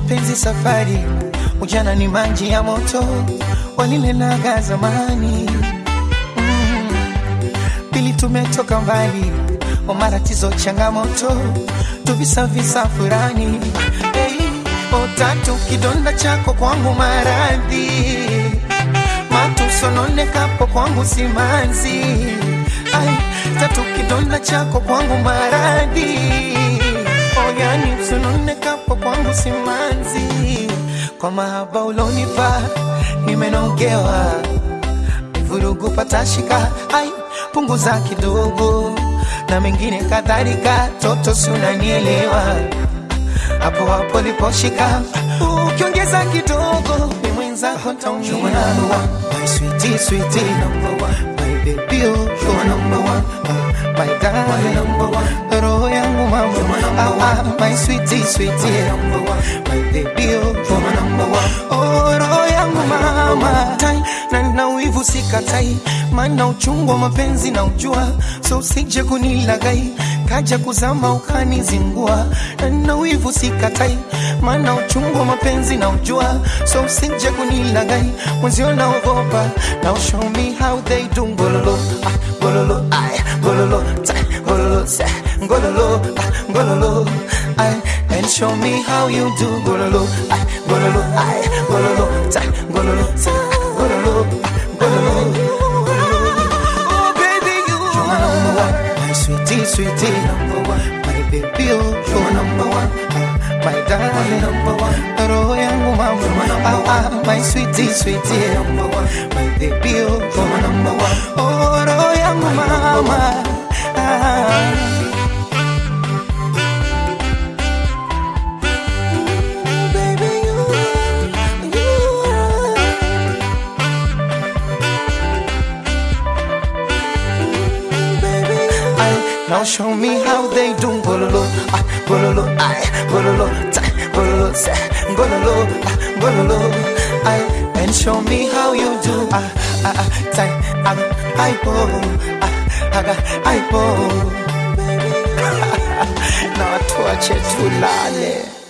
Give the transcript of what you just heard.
mapenzi safari, ujana ni maji ya moto, walilenaga zamani mm. Pili tumetoka mbali, o matatizo changamoto, tuvisavisa furani hey. O tatu kidonda chako kwangu maradhi, matusononekapo kwangu simanzi Ai, tatu kidonda chako kwangu maradhi oyani usononekapo kwangu simanzi kwa mahaba ulonipa nimenogewa vurugu patashika ai punguza kidogo na mengine kadhalika toto sunanielewa hapo hapo liposhika ukiongeza kidogo ni mwenzako taumia my sweetie sweetie number one my baby oh you're number one uh, my darling number one roho yangu mama ah, ah, my sweetie sweetie number one my baby oh you're number one oh roho yangu mama tai na na wivu sikatai maana uchungu wa mapenzi na ujua so usije kunilagai kaja kuzama ukanizingua na na wivu sikatai maana uchungu wa mapenzi na ujua so usije kunilagai mwenzio naogopa now show me how they do ngololo ah, ngololo ay ngololo ta ngololo sa ngololo ah, ngololo ay and show me how you do ngololo ay ngololo ay ngololo ta ngololo sa ngololo ah, ngololo Oh baby you are number one my sweetie sweetie number one my baby oh you're number one my darling number one roho yangu mama ah, ah, my sweetie sweetie number one my baby oh you're number one oh roho yangu mama ah. Baby, you, you are Ay, now show me how they do gololo, ah, gololo, ay, gololo, ta, gololo, sa, gololo, ah, gololo, ay, and show me how you do, ah, ah, ah, ta, ah, ay, po, ah, aga, ay, po. Na watu wache tulale.